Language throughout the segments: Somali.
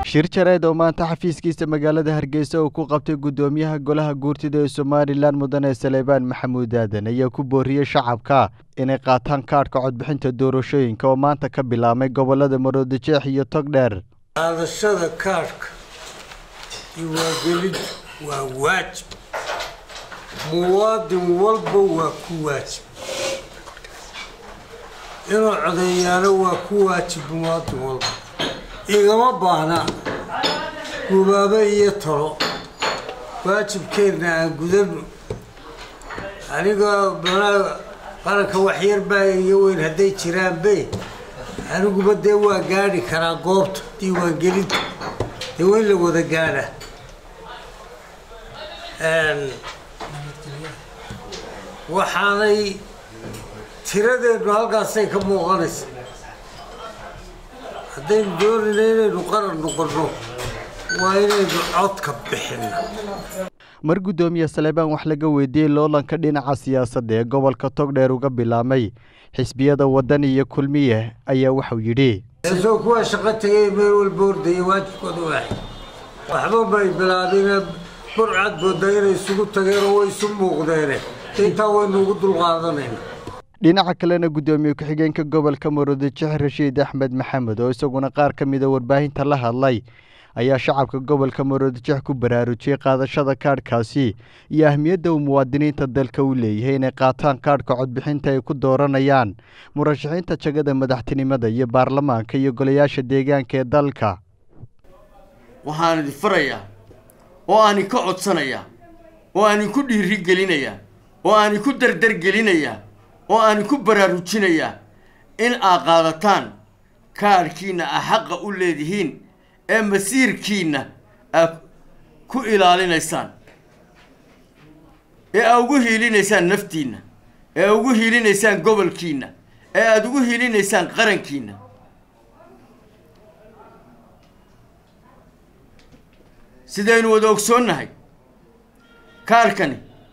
shir jareed oo maanta xafiiskiisa magaalada hargeysa uu ku qabtay guddoomiyaha golaha guurtida ee somalilan mudane saleebaan maxamuud aadan ayaa ku booriyey shacabka inay qaataan kaadhka codbixinta doorashooyinka oo maanta ka bilaabmay gobolada maroodijeex iyo togdheer qaadashada kaadhka diwaangelintu waa waajib muwaadin walba waa ku waajib inuu codeeyaano waa ku waajib muwaadin walba igama baahna gubaabe iyo talo waajibkeenna aan gudano anigoo banaa qaranka waxyar baa iyo weyn hadday jiraanbe aniguba dee waa gaadhi karaa goobta diiwaangelinta dee waa in la wada gaadha waxaanay tiradeenu halkaasay ka muuqanaysa haddaynu doonayna inaynu qaran noqonno waa inaynu codka bixinno mar guddoomiye saleebaan wax laga weydiiyey loolanka dhinaca siyaasadda ee gobolka togdheer uga bilaabmay xisbiyada waddan iyo kulmiye ayaa waxau yidhi isagoo kuwaa shaqo tagay meel walba ordaya waajibkooda waaxay waxba may bilaabine burcad moodaa inay isugu tageenoo way isu muuqdeene intaa waynu ugu dulqaadanayna dhinaca kalena guddoomiye ku-xigeenka gobolka maroodijeex rashiid axmed maxamed oo isaguna qaar ka mida warbaahinta la hadlay ayaa shacabka gobolka maroodijeex ku baraarujiyey qaadashada kaadhkaasi iyo ahmiyadda uu muwaadiniinta dalka u leeyahay inay qaataan kaadhka codbixinta ay ku dooranayaan murashaxiinta jagada madaxtinimada iyo baarlamaanka iyo golayaasha deegaanka ee dalka waxaan idin farayaa oo aanin ka codsanayaa oo aanin ku dhiirigelinayaa oo aanin ku dardargelinayaa oo aanin ku baraarujinayaa in aad qaadataan kaadhkiinna aa xaqa u leedihiin ee masiirkiinna aad ku ilaalinaysaan ee aad ugu hiilinaysaan naftiinna ee aad ugu hiilinaysaan gobolkiinna ee aada ugu hiilinaysaan qarankiinna sidaynu wada ogsoonnahay kaarkani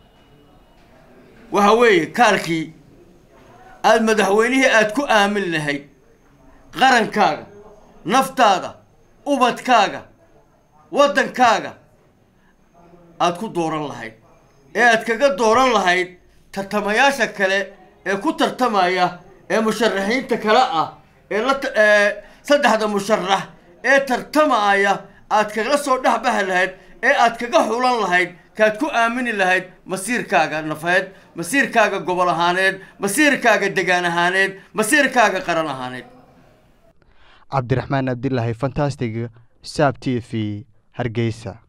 waxa weeye kaarkii aada madaxweynihii aada ku aamin lahayd qarankaaga naftaada ubadkaaga waddankaaga aada ku dooran lahayd ee aad kaga dooran lahayd tartamayaasha kale ee ku tartamaya ee musharaxiinta kale ah ee la saddexda musharax ee tartamaya aad kaga soo dhexbahi lahayd ee aad kaga xulan lahayd kaad ku aamini lahayd masiirkaaga nafeed masiirkaaga gobol ahaaneed masiirkaaga degaan ahaaneed masiirkaaga qaran ahaaneed cabdiraxmaan abdilaahi fantastig saab t v hargeysa